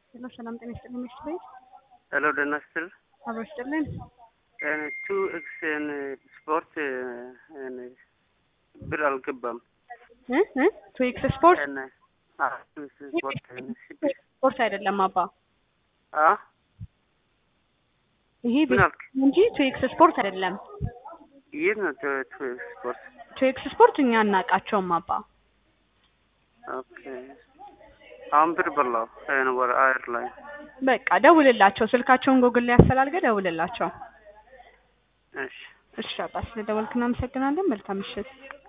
ሄሎ ሰላም ጤና ይስጥልኝ ሚስት ቤት ሄሎ ደህና ስትል አብሮ ይስጥልን። ቱ ኤክስ ስፖርት ብር አልገባም። ቱ ኤክስ ስፖርት ስፖርት ስፖርት አይደለም አባ፣ አ ይሄ ምን ቤት አልክ? እንጂ ቱ ኤክስ ስፖርት አይደለም። የት ነው ቱ ኤክስ ስፖርት? ቱ ኤክስ ስፖርት እኛ አናውቃቸውም አባ። ኦኬ አሁን ብር በላው ወደ አየር ላይ በቃ ደውልላቸው፣ ስልካቸውን ጎግል ላይ ያፈላልገ ደውልላቸው። እሺ እሺ አባ፣ ስለደወልክ እናመሰግናለን። መልካም ምሽት።